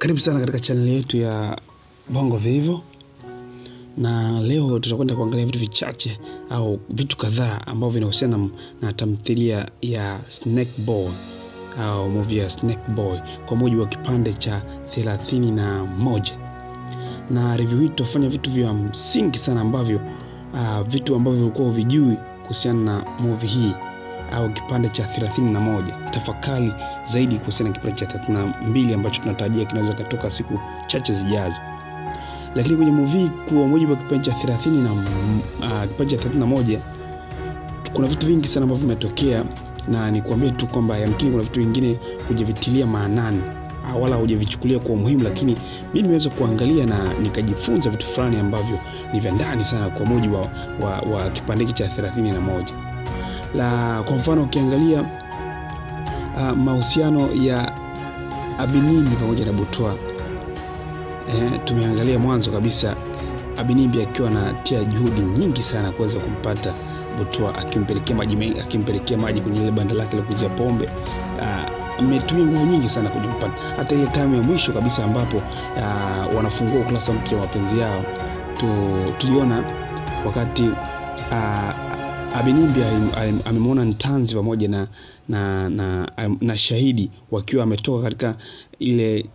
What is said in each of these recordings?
Karibu sana katika channel yetu ya Bongo Vivo, na leo tutakwenda kuangalia vitu vichache au vitu kadhaa ambavyo vinahusiana na, na tamthilia ya Snake Boy au movie ya Snake Boy kwa mujibu wa kipande cha thelathini na moja na review hii tutafanya vitu vya msingi sana ambavyo uh, vitu ambavyo ulikuwa uvijui kuhusiana na movie hii au kipande cha 31 tafakari zaidi kuhusiana na kipande cha 32 ambacho tunatarajia kinaweza katoka siku chache zijazo lakini kwenye movie kwa mujibu wa kipande cha 30 na uh, kipande cha 31 kuna vitu vingi sana ambavyo vimetokea na nikuambie tu kwamba yamkini kuna vitu vingine hujavitilia maanani uh, wala hujavichukulia kwa umuhimu lakini mi nimeweza kuangalia na nikajifunza vitu fulani ambavyo ni vya ndani sana kwa mujibu wa, wa, wa kipande hiki cha 31 la kwa mfano ukiangalia uh, mahusiano ya Abinimbi pamoja na Butwa eh, tumeangalia mwanzo kabisa Abinimbi akiwa anatia juhudi nyingi sana kuweza kumpata Butwa akimpelekea maji mengi- akimpelekea maji kwenye ile banda lake la kuuzia pombe uh, ametumia nguvu nyingi sana kujimpata hata ile tamu ya mwisho kabisa ambapo uh, wanafungua ukurasa mpya wa mapenzi yao tu, tuliona wakati uh, Abinimbi alim- alim- amemwona Ntanzi pamoja na, na, na, na Shahidi wakiwa wametoka katika ile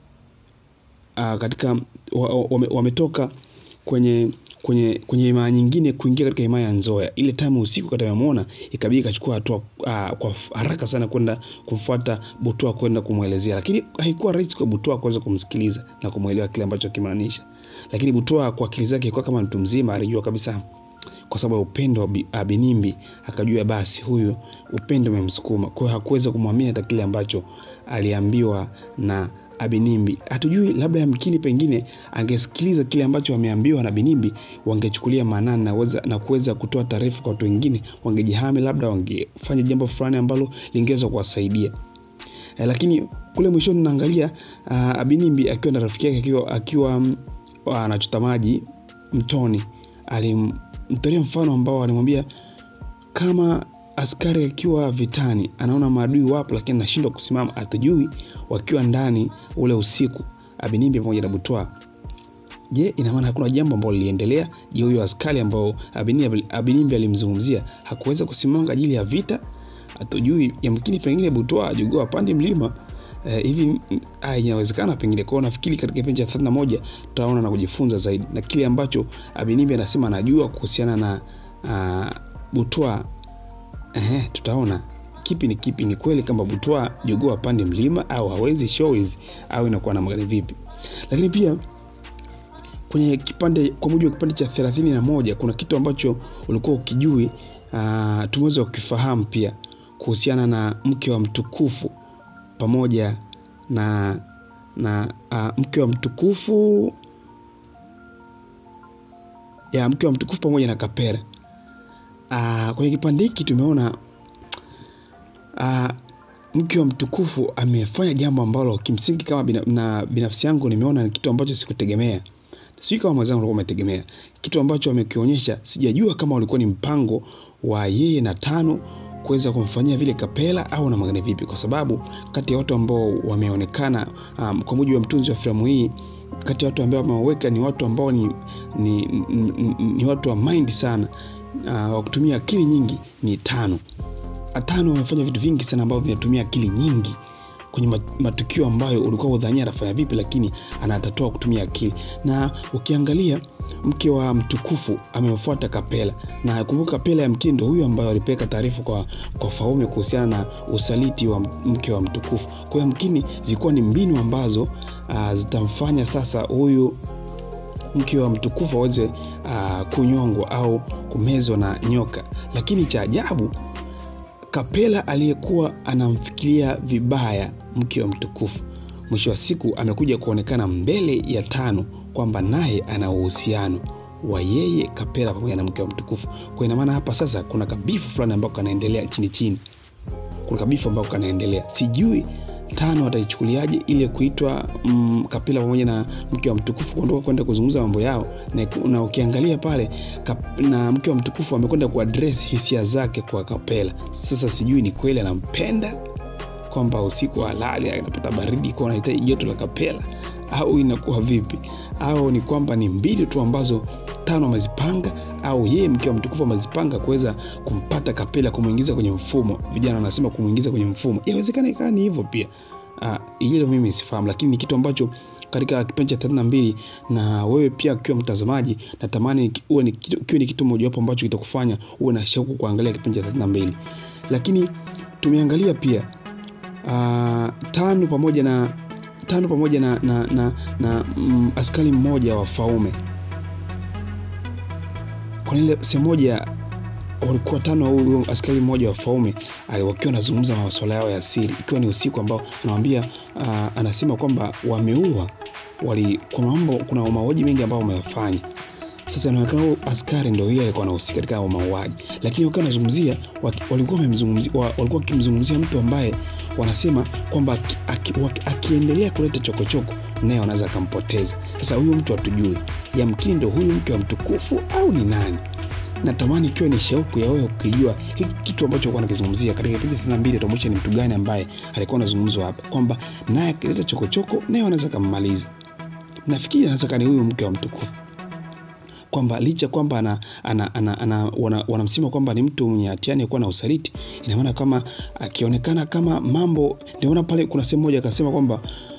uh, katika wa- wa- wame- wametoka kwenye kwenye kwenye himaya nyingine kuingia katika himaya ya Nzoya. Ile time usiku kati amemwona, ikabidi ikachukua hatua uh, kwa haraka sana kwenda kumfuata Butwa kwenda kumwelezea, lakini haikuwa rahisi kwa Butwa kuweza kumsikiliza na kumwelewa kile ambacho akimaanisha. Lakini Butwa kwa akili zake ilikuwa kama mtu mzima, alijua kabisa kwa sababu ya upendo wa Bi- Abinimbi akajua basi huyu upendo umemsukuma. Kwa hiyo hakuweza kumwamini hata kile ambacho aliambiwa na Abinimbi. Hatujui, labda yamkini pengine angesikiliza kile ambacho wameambiwa na Binimbi, wangechukulia maanani na, weza- na kuweza kutoa taarifa kwa watu wengine, wangejihami, labda wangefanya jambo fulani ambalo lingeweza kuwasaidia. Eh, lakini kule mwishoni naangalia uh, Abinimbi akiwa na rafiki yake akiwa, akiwa mm, anachota maji mtoni, alimtolea mfano ambao alimwambia kama askari akiwa vitani anaona maadui wapo, lakini anashindwa kusimama, hatujui wakiwa ndani ule usiku, Abinimbi pamoja na Butwa. Je, ina maana hakuna jambo ambalo liliendelea? Je, huyo askari ambao Abinimbi, Abinimbi alimzungumzia hakuweza kusimama kwa ajili ya vita? Hatujui, yamkini pengine Butwa ajugua apande mlima eh, hivi mm, ah, inawezekana pengine kwao. Nafikiri katika kipindi cha 31 tutaona na kujifunza zaidi na kile ambacho Abinimbi anasema anajua kuhusiana na uh, Butwa. Ehe, tutaona kipi ni kipi. Ni kweli kama Butwa jogoo apande mlima au hawezi show hizi au inakuwa namna gani vipi? Lakini pia kwenye kipande kwa mujibu wa kipande cha thelathini na moja kuna kitu ambacho ulikuwa ukijui uh, tumeweza kukifahamu pia kuhusiana na mke wa mtukufu pamoja na na uh, mke wa mtukufu ya mke wa mtukufu pamoja na Kapera. Uh, kwenye kipande hiki tumeona uh, mke wa mtukufu amefanya jambo ambalo kimsingi kama bina, na binafsi yangu nimeona ni kitu ambacho sikutegemea sijui kama mwenzangu alikuwa umetegemea kitu ambacho amekionyesha sijajua kama ulikuwa ni mpango wa yeye na tano kuweza kumfanyia vile kapela au na magani vipi kwa sababu kati ya watu ambao wameonekana um, kwa mujibu wa mtunzi wa filamu hii kati ya watu ambao wameweka ni watu ambao ni, ni, ni, ni, ni watu wa mind sana uh, wa kutumia akili nyingi ni tano tano wamefanya vitu vingi sana ambavyo vinatumia akili nyingi kwenye mat- matukio ambayo ulikuwa udhania anafanya vipi lakini anatatua kutumia akili na ukiangalia mke wa mtukufu amemfuata kapela na kumbuka kapela ya mkini ndo huyu ambayo alipeleka taarifa kwa, kwa faume kuhusiana na usaliti wa mke wa mtukufu kwa hiyo mkini zilikuwa ni mbinu ambazo uh, zitamfanya sasa huyu mke wa mtukufu aweze uh, kunyongwa au kumezwa na nyoka lakini cha ajabu Kapela aliyekuwa anamfikiria vibaya mke wa mtukufu, mwisho wa siku amekuja kuonekana mbele ya tano kwamba naye ana uhusiano wa yeye Kapela pamoja na mke wa mtukufu. Kwa ina maana hapa sasa kuna kabifu fulani ambako kanaendelea chini chini, kuna kabifu ambako kanaendelea, sijui tano ataichukuliaje ile kuitwa mm, Kapela pamoja na mke wa mtukufu kuondoka kwenda kuzungumza mambo yao, na, na ukiangalia pale kap, na mke wa mtukufu amekwenda kuaddress hisia zake kwa Kapela. Sasa sijui ni kweli anampenda kwamba usiku halali anapata baridi kwa anahitaji joto la kapela au inakuwa vipi au ni kwamba ni mbili tu ambazo tano amezipanga au yeye mke wa mtukufu amezipanga kuweza kumpata kapela kumwingiza kwenye mfumo vijana wanasema kumwingiza kwenye mfumo inawezekana ikawa ni hivyo pia uh, hilo mimi sifahamu lakini ni kitu ambacho katika kipindi cha thelathini na mbili na wewe pia ukiwa mtazamaji natamani uwe ni kitu, kiwe ni kitu mojawapo ambacho kitakufanya uwe na shauku kuangalia kipindi cha thelathini na mbili lakini tumeangalia pia uh, tano pamoja na tano pamoja na, na, na, na mm, askari mmoja wa Faume. Kwa ile sehemu moja walikuwa tano, huyo askari mmoja wa Faume wakiwa wanazungumza masuala yao ya siri, ikiwa ni usiku ambao anawambia uh, anasema kwamba wameua wali, kuna mambo, kuna mauaji mengi ambao wameyafanya sasa inaonekana askari ndio yeye alikuwa anahusika katika mauaji, lakini wakiwa wanazungumzia walikuwa wamemzungumzia walikuwa wakimzungumzia mtu ambaye wanasema kwamba akiendelea aki, aki kuleta chokochoko naye wanaweza akampoteza. Sasa huyu mtu hatujui, yamkini ndo huyu mke wa mtukufu au ni nani? Natamani ikiwa ni shauku ya wewe ukijua hiki kitu ambacho alikuwa anakizungumzia katika kipindi thelathini na mbili, utaonyesha ni mtu gani ambaye alikuwa anazungumzwa hapa, kwamba naye akileta chokochoko naye wanaweza kammaliza. Nafikiri anaweza kani huyu mke wa mtukufu kwamba licha kwamba ana, ana, ana, ana, wana, wanamsema kwamba ni mtu mwenye hatiani kuwa na usaliti, ina maana kama akionekana kama mambo, ndio maana pale kuna sehemu moja akasema kwamba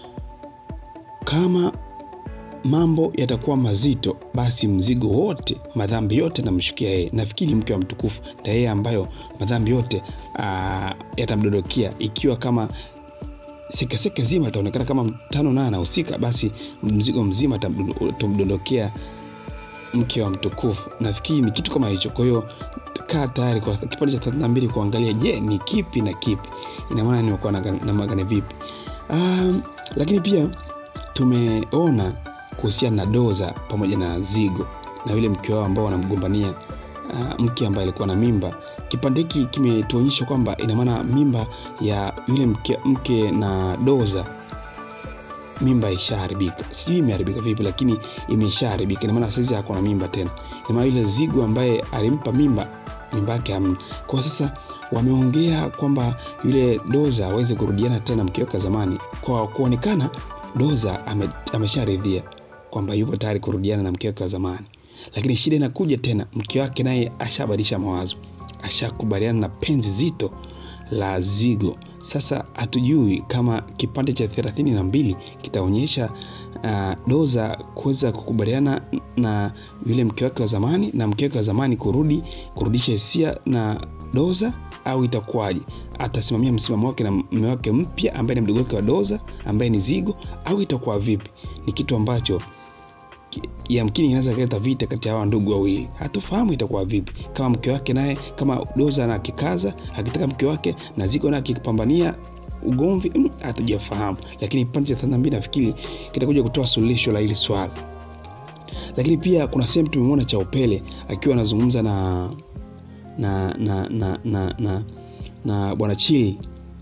kama mambo yatakuwa mazito, basi mzigo wote, madhambi yote namshukia yeye. Nafikiri mke wa mtukufu na yeye ambayo madhambi yote yatamdondokia, ikiwa kama sekeseke zima itaonekana kama mtano naye anahusika, basi mzigo mzima utamdondokea mke wa mtukufu. Nafikiri ni kitu kama hicho. Kwa hiyo kaa tayari kwa kipande cha thelathini na mbili kuangalia, je, ni kipi na kipi, ina maana nimekuwa na magane vipi? Um, lakini pia tumeona kuhusiana na Doza pamoja na Zigo na yule mke wao ambao wanamgombania uh, mke ambaye alikuwa na mimba. Kipande hiki kimetuonyesha kwamba ina maana mimba ya yule mke, mke na Doza mimba ishaharibika, sijui imeharibika vipi, lakini imeshaharibika. Ina maana saizi hako na mimba tena. Ina maana yule Zigo ambaye alimpa mimba, mimba yake hamna. Kwa sasa wameongea kwamba yule Doza aweze kurudiana tena mke wake zamani, kwa kuonekana Doza ame, amesharidhia kwamba yupo tayari kurudiana na mke wake wa zamani, lakini shida inakuja tena, mke wake naye ashabadilisha mawazo, ashakubaliana na penzi zito la Zigo. Sasa hatujui kama kipande cha thelathini na mbili kitaonyesha uh, Doza kuweza kukubaliana na yule mke wake wa zamani na mke wake wa zamani kurudi kurudisha hisia na Doza au itakuwaje? Atasimamia msimamo wake na mume wake mpya ambaye ni mdogo wake wa Doza ambaye ni Zigo au itakuwa vipi? Ni kitu ambacho yamkini inaweza kuleta vita kati ya hawa ndugu wawili. Hatufahamu itakuwa vipi, kama mke wake naye, kama Doza na akikaza akitaka mke wake na Zigo naye akipambania ugomvi, hatujafahamu. Lakini kipande cha thelathini na mbili nafikiri kitakuja kutoa suluhisho la hili swala. Lakini pia kuna sehemu tumemwona Chaupele akiwa anazungumza na na na na na, na, na bwana Chili.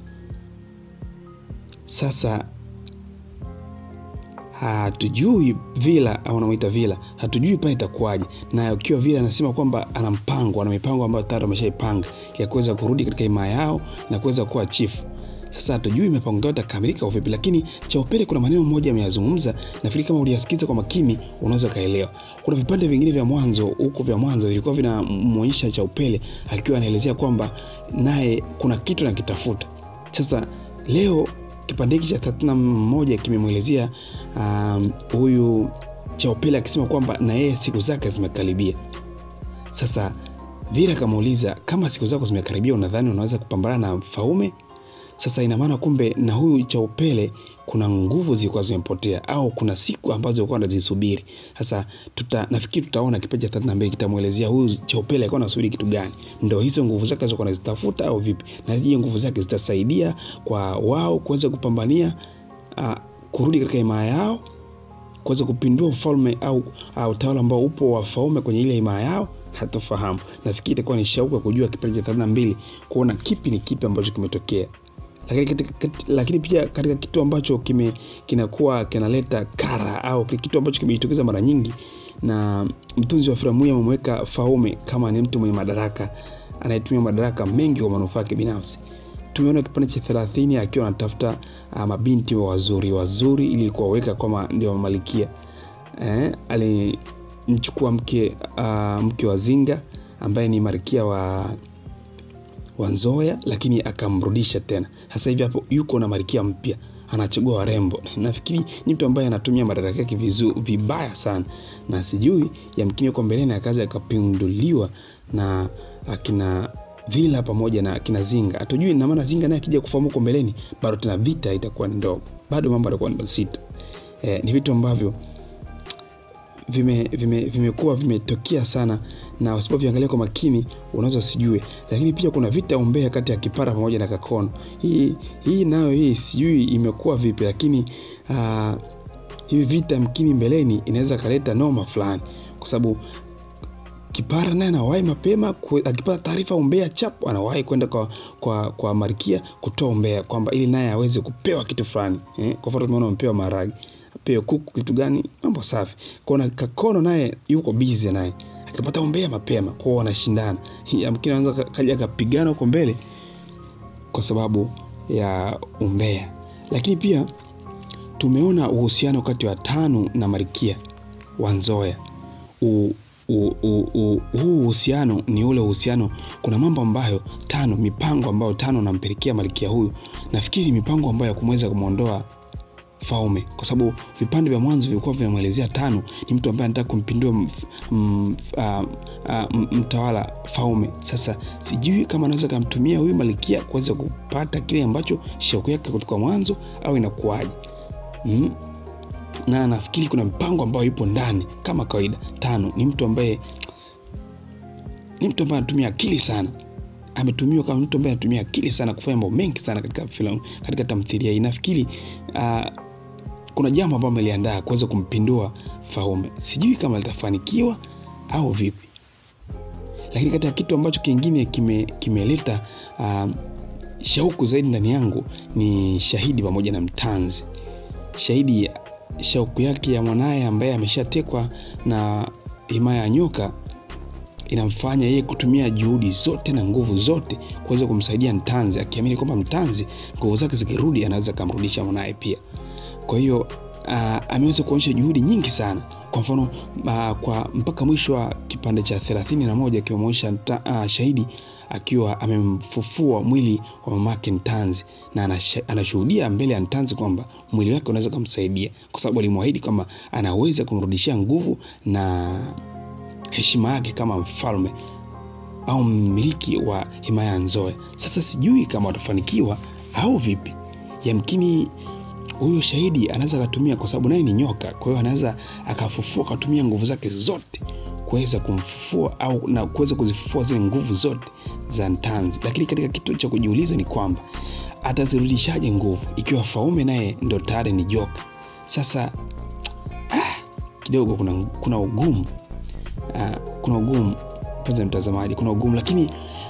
Sasa hatujui Vila au anamuita Vila, hatujui pale itakuwaje. Na ukiwa Vila anasema kwamba ana mpango, ana mipango ambayo tayari ameshaipanga ya kuweza kurudi katika himaya yao na kuweza kuwa chifu. Sasa hatujui mipango yao itakamilika vipi, lakini Chaupele kuna maneno moja ameyazungumza, nafikiri kama uliyasikiza kwa makini unaweza kaelewa. Kuna vipande vingine vya mwanzo huko vya mwanzo vilikuwa vinamwonyesha Chaupele akiwa anaelezea kwamba naye kuna kitu nakitafuta. Sasa leo kipande hiki cha thelathini na moja kimemwelezea um, huyu Chaupele akisema kwamba na yeye siku zake zimekaribia. Sasa Vila akamuuliza kama siku zako zimekaribia, unadhani unaweza kupambana na Faume? Sasa ina maana kumbe na huyu Chaupele kuna nguvu zilikuwa zimepotea, au kuna siku ambazo alikuwa anazisubiri. Sasa tuta, nafikiri tutaona kipindi cha thelathini na mbili kitamwelezea huyu Chaupele alikuwa anasubiri kitu gani, ndo hizo nguvu zake alizokuwa anazitafuta au vipi, na je, nguvu zake zitasaidia kwa wao kuweza kupambania uh, kurudi katika himaya yao, kuweza kupindua ufalme au utawala ambao upo wa Faume kwenye ile himaya yao hatufahamu. Nafikiri itakuwa ni shauku ya kujua kipindi cha thelathini na mbili kuona kipi ni kipi ambacho kimetokea lakini, katika, lakini pia katika kitu ambacho kime kinakuwa kinaleta kara au kitu ambacho kimejitokeza mara nyingi, na mtunzi wa filamu hii amemweka Faume kama ni mtu mwenye madaraka anayetumia madaraka mengi kwa manufaa yake binafsi. tumeona kipande cha thelathini akiwa anatafuta uh, mabinti wa wazuri wazuri ili kuwaweka kama ndio malikia eh, alimchukua mke uh, mke wa zinga ambaye ni marikia wa wa nzoya lakini akamrudisha tena sasa hivi hapo yuko na marikia mpya anachagua warembo nafikiri ni mtu ambaye anatumia madaraka yake vizu- vibaya sana na sijui yamkini yuko mbeleni akazi akapinduliwa na akina vila pamoja na akina zinga hatujui na maana zinga naye akija kufahamu huko mbeleni bado tena vita itakuwa ni ndogo bado mambo atakuwa ni mazito eh, ni vitu ambavyo vimekuwa vime, vimekuwa vimetokea sana na usipoviangalia kwa makini unaweza usijue lakini pia kuna vita umbea kati ya kipara pamoja na kakono hii hii nayo hii sijui imekuwa vipi lakini uh, hivi vita mkini mbeleni inaweza kaleta noma fulani kwa sababu kipara naye anawahi mapema kwe- akipata taarifa umbea chap anawahi kwenda kwa, kwa, kwa markia kutoa umbea kwamba ili naye aweze kupewa kitu fulani eh? kwa mfano tumeona amepewa maharagi apewe kuku kitu gani mambo safi kona kakono naye yuko bizi naye akipata umbea mapema kwao wanashindana amkini anaweza ka- kaja akapigana huko mbele kwa sababu ya umbea lakini pia tumeona uhusiano kati wa tanu na marikia wa nzoya U- u- u- u- huu uhusiano ni ule uhusiano kuna mambo ambayo tano mipango ambayo tano nampelekea malikia huyu nafikiri mipango ambayo ya kumweza kumwondoa Faume kwa sababu vipande vya mwanzo vilikuwa vinamwelezea Tano ni mtu ambaye anataka kumpindua mf- m- ah, ah, m- mtawala Faume. Sasa sijui kama anaweza kamtumia huyu Malkia kuweza kupata kile ambacho shauku yake kutoka mwanzo au inakuwaje? mm? na nafikiri kuna mpango ambao ipo ndani kama kawaida. Tano ni mtu ambaye ni mtu ambaye anatumia akili sana ametumiwa kama mtu ambaye anatumia akili sana kufanya mambo mengi sana katika filamu katika tamthilia hii nafikiri uh, kuna jambo ambalo ameliandaa kuweza kumpindua Faume. Sijui kama litafanikiwa au vipi, lakini kati ya kitu ambacho kingine kime- kimeleta uh, shauku zaidi ndani yangu ni Shahidi pamoja na Mtanzi. Shahidi shauku yake ya mwanaye ambaye ameshatekwa na himaya ya nyoka inamfanya yeye kutumia juhudi zote na nguvu zote kuweza kumsaidia Mtanzi, akiamini kwamba Mtanzi nguvu zake zikirudi anaweza akamrudisha mwanaye pia. Kwa hiyo uh, ameweza kuonyesha juhudi nyingi sana. Kwa mfano uh, kwa mpaka mwisho wa kipande cha thelathini na moja akimwonyesha uh, Shahidi akiwa amemfufua mwili wa mamake Ntanzi na anasha- anashuhudia mbele ya Ntanzi kwamba mwili wake unaweza kumsaidia, kwa sababu alimwahidi kwamba anaweza kumrudishia nguvu na heshima yake kama mfalme au mmiliki wa himaya ya Nzoya. Sasa sijui kama watafanikiwa au vipi. Yamkini huyu shahidi anaweza akatumia, kwa sababu naye ni nyoka, kwa hiyo anaweza akafufua akatumia nguvu zake zote kuweza kumfufua au na kuweza kuzifufua zile nguvu zote za Ntanzi. Lakini katika kitu cha kujiuliza ni kwamba atazirudishaje nguvu ikiwa Faume naye ndo tayari ni joka? Sasa ah, kidogo kuna, kuna ugumu uh, kuna ugumu mpenzi mtazamaji, kuna ugumu lakini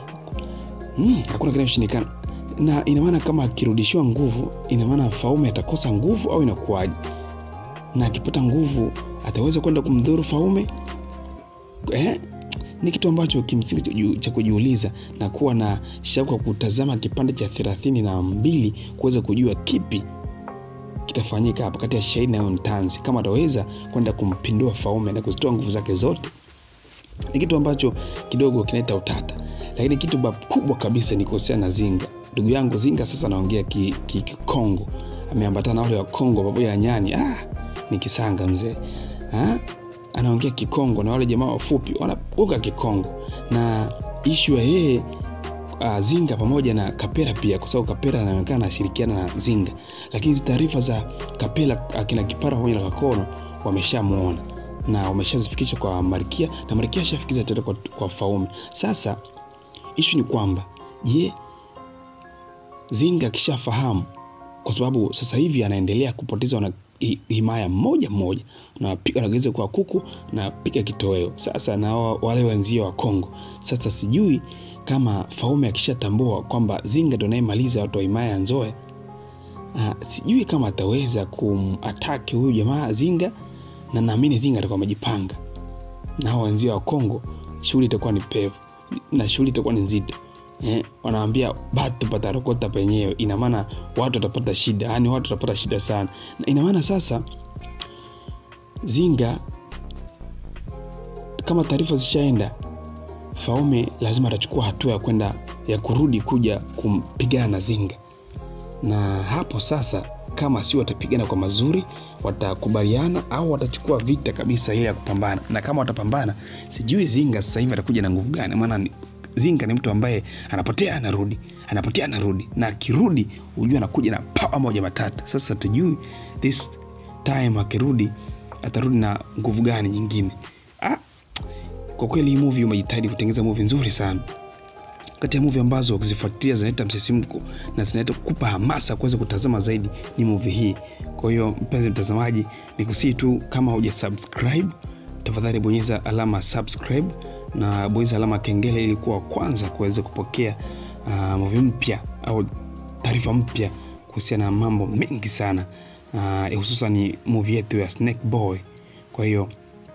mm, hakuna kinachoshindikana, na ina maana kama akirudishiwa nguvu, ina maana Faume atakosa nguvu au inakuwaje? Na akipata nguvu ataweza kwenda kumdhuru Faume eh? Ni kitu ambacho kimsingi cha kuji- cha kujiuliza na kuwa na shauku ya kutazama kipande cha thelathini na mbili kuweza kujua kipi kitafanyika hapa kati ya Shahidi na Ntanzi, kama ataweza kwenda kumpindua Faume na kuzitoa nguvu zake zote ni kitu ambacho kidogo kinaleta utata, lakini kitu ba- kubwa kabisa ni kuhusiana na Zinga. Ndugu yangu Zinga sasa anaongea Kikongo ki, Kikongo. ameambatana na wale wa Kongo pamoja na nyani. Ah, ni kisanga mzee ah, anaongea Kikongo na wale jamaa wafupi wanaoga Kikongo, na ishu ya yeye uh, Zinga pamoja na Kapera pia, kwa sababu Kapera anaonekana anashirikiana na Zinga, lakini hizi taarifa za Kapela akina Kipara pamoja na Kakono wameshamwona na wameshazifikisha kwa Marikia na Marikia ashafikisha tena kwa, kwa Faume. Sasa ishu ni kwamba je, Zinga akishafahamu, kwa sababu sasa hivi anaendelea kupoteza wana hi- himaya mmoja mmoja, napiga nageuza kwa kuku na piga kitoweo sasa na wa- wale wenzio wa Kongo. Sasa sijui kama Faume akishatambua kwamba Zinga ndo anayemaliza watu wa himaya ya Nzoe, uh, sijui kama ataweza kumataki huyu jamaa Zinga, na naamini Zinga atakuwa amejipanga na hao wenzio wa Kongo, shughuli itakuwa ni pevu na shughuli itakuwa ni nzito. eh, wanawambia batu patarokota penyewe ina maana watu watapata shida yaani watu watapata shida sana na ina maana sasa zinga kama taarifa zishaenda faume lazima atachukua hatua ya kwenda ya kurudi kuja kumpigana na zinga na hapo sasa kama si watapigana kwa mazuri watakubaliana au watachukua vita kabisa ile ya kupambana na kama watapambana sijui zinga sasa hivi atakuja na nguvu gani maana ni- zinga ni mtu ambaye anapotea anarudi anapotea anarudi na akirudi hujua anakuja na pawa moja matata sasa tujui this time akirudi atarudi na nguvu gani nyingine ah, kwa kweli hii movie umejitahidi kutengeneza movie nzuri sana kati ya movie ambazo ukizifuatilia zinaleta msisimko na zinaleta kukupa hamasa kuweza kutazama zaidi ni movie hii kwa hiyo mpenzi mtazamaji ni kusii tu kama huja subscribe tafadhali bonyeza alama subscribe na bonyeza alama ya kengele ili kuwa wa kwanza kuweza kupokea uh, movie mpya au taarifa mpya kuhusiana na mambo mengi sana uh, hususan movie yetu ya snake boy kwa hiyo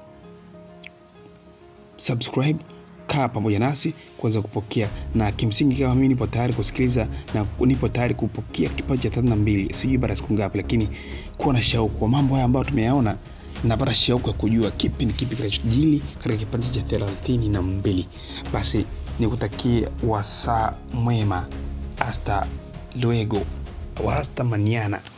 subscribe kaa pamoja nasi kuweza kupokea na kimsingi kama mimi nipo tayari kusikiliza na nipo tayari kupokea kipaji cha thelathini na mbili sijui baada ya siku ngapi lakini kuwa na shauku kwa mambo haya ambayo tumeyaona napata shauku ya kujua kipi ni kipi kinachojili katika kipindi cha thelathini na mbili basi nikutakie wasaa mwema hasta luego au hasta maniana